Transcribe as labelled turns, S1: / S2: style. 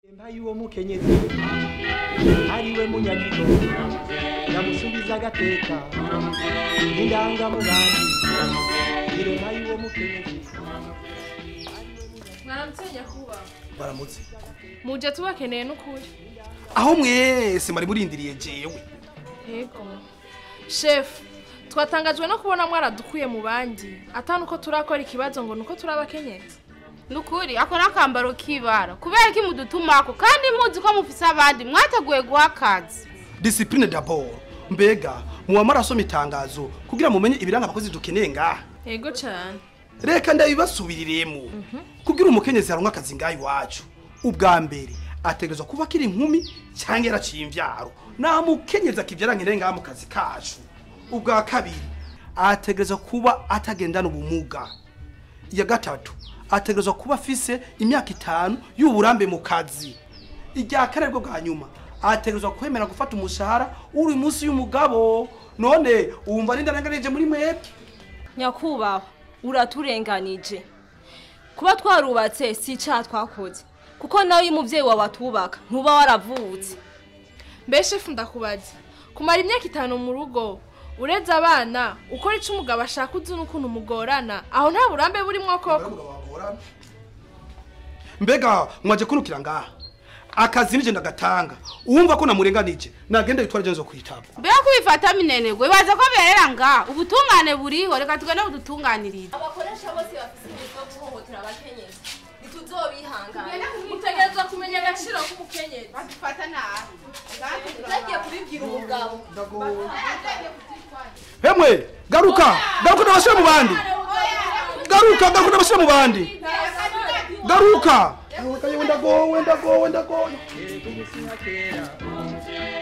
S1: empa y'uwo mukenyezi ariwe munyagigo yamusubiza agateka indangamugambi irema y'uwo mukenyezi
S2: mwaramutse nyakubahwa
S3: baramutse
S2: muje tubakeneye n'ukuri
S3: aho mwese mwari murindiriye jewe
S2: yego shefu twatangajwe no kubona mwaradukuye mu bandi atanu uko turakora ikibazo ngo nuko turi abakenyezi
S4: nukuri ako nakambaro kibara kubera ko imudutumako kandi muzi ko mufise abandi mwateguye guha akazi
S3: discipline d'abord mbega muba marasoma itangazo kugira mumenye ibiranga abakozi dukeneye ngaha
S2: yego cyane
S3: reka ndabibasubiriremo kugira umukenyezi aronka akazi ngaha iwacu ubwa mbere ategerezwa kuba akiri inkumi cyangwa yaraciye imvyaro nta mukenyezi akivyara nkeneye ngaha mu kazi kacu ubwa kabiri ategerezwa kuba atagendana ubumuga iya gatatu ategerezwa kuba afise imyaka itanu y'uburambe mu kazi irya kane rwo bwa nyuma ategerezwa kwemera gufata umushahara uri munsi y'umugabo none wumva n'indaranganije muri mwebwe
S5: nyakubahwa uraturenganije kuba twarubatse si icyaha twakoze kuko nawe iyo umubyeyi wawe atubaka ntuba waravutse
S2: mbe shefu ndakubaza kumara imyaka itanu mu rugo ureze abana ukora icyo umugabo ashaka uzi n'ukuntu mugorana aho nta burambe burimo koko
S3: mbega mwaje kunukira ngaha akazi nije ndagatanga uwumva ko namurenganije nagenda yitwara jenzo kwitaba
S4: mbega kubifata minenegwe baza ko berera nga ubutungane buriho reka tugende budutunganirize
S5: abakoresha bose bafite ingeso yo guhohotera abakenyezi ntituzobihangana
S2: mutegerezwa kumenya agaciro k'umukenyezi
S4: badufata nabi
S5: utagiye kubibwira umugabo
S3: hemwe garuka garuka ndabashira mu bandi garuka garuka ndabashira mu bandi garuka ndagowe ndagowe ndagowe
S1: yego umusiha kera